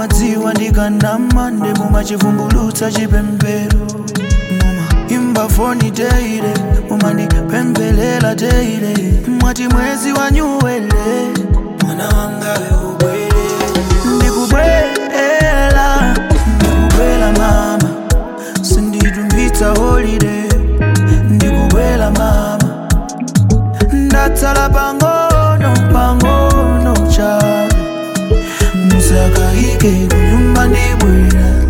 mumadziwa ndikanama nde mumachivumbulutsa chipembedzo muma imba foni teire mumandipempherera teire mwati mwezi wanyuwele mwana wangawe ubwere ndikubwela ndikubwela mama sinditumbitsa holiday ndikubwela mama ndatsala pang'ono pang'ono chabe musakaike kunyumba ndibwera